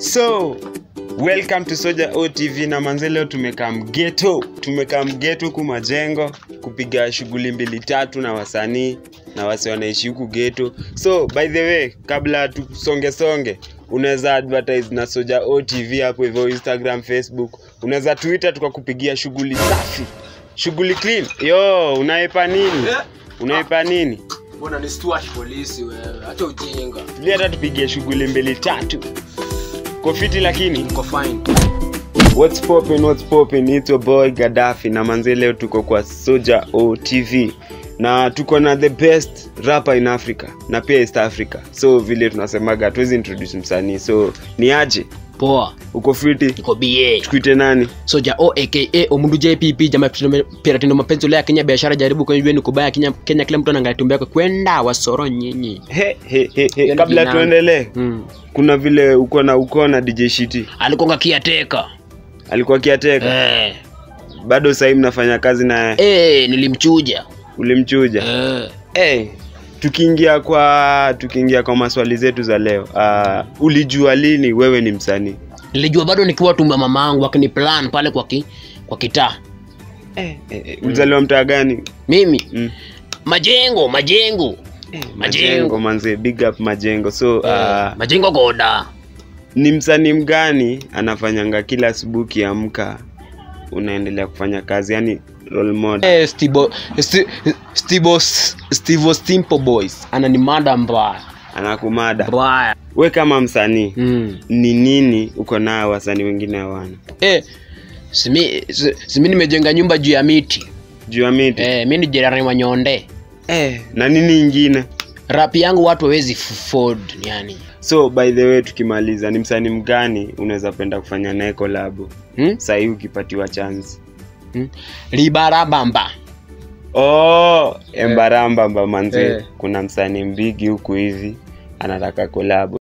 so welcome to soja otv na manze leo tumekaa mgeto tumekaa mgeto huku majengo kupiga shughuli mbili tatu na wasanii na wase wanaishi huku geto so by the way kabla tusonge songe unaweza advertise na soja otv hapo hivyo instagram facebook unaweza twitter tukakupigia shughuli safi shughuli clean yo unaipa nini unaipa nini mbona ni stuart polisi wewe hata ujinga tulia hata tupigie shughuli mbili tatu kofiti lakini niko fine What's poppin', what's poppin'? It's your boy Gaddafi na manze leo tuko kwa Soja OTV na tuko na the best rapper in Africa na pia East Africa. So vile tunasemaga hatuwezi introduce msanii. So ni aje? poa Uko fiti? niko ba Tukuite nani? soja o aka omundu jpp jama piratendo mapenzi ulaya kenya biashara jaribu kwenye jua ni kubaya kenya, kenya kila mtu anaangalia tumbo yako kwenda wasoro nyinyi He, he, he, he. Yaani Kabla jina- tuendelee, mm. kuna vile uko na uko na DJ Shiti alikonga kiateka alikuwa kiateka, eh. bado sahii mnafanya kazi naye, eh, nilimchuja ulimchuja eh. hey, tukiingia kwa tukiingia kwa maswali zetu za leo uh, ulijua lini wewe ni msanii nilijua bado nikiwa tumba mamangu akini plan pale kwa ki, kwa kitaa eh, eh, eh, ulizaliwa mtaa gani mimi mm. majengo majengo eh, Majengo. majengo manze big up majengo so uh, eh, majengo goda ni msanii mgani anafanyanga kila asubuhi kiamka unaendelea kufanya kazi yani role model Eh, Stibo, Sti- Stibo, Stivo Simple Boys anani mada mbaya anakumada mbaya we kama msanii mm. ni nini uko nayo wasanii wengine hawana eh, simi, si- simi nimejenga nyumba juu ya miti juu ya miti eh, mi ni jirani wa nyonde eh, na nini ingine rapi yangu watu hawezi afford yani so by the way tukimaliza ni msanii mgani unaweza penda kufanya naye kolabo hmm? sahii ukipatiwa chance hmm? libarabamba oh, embarambamba manze Eh. kuna msanii mbigi huku hivi anataka kolabo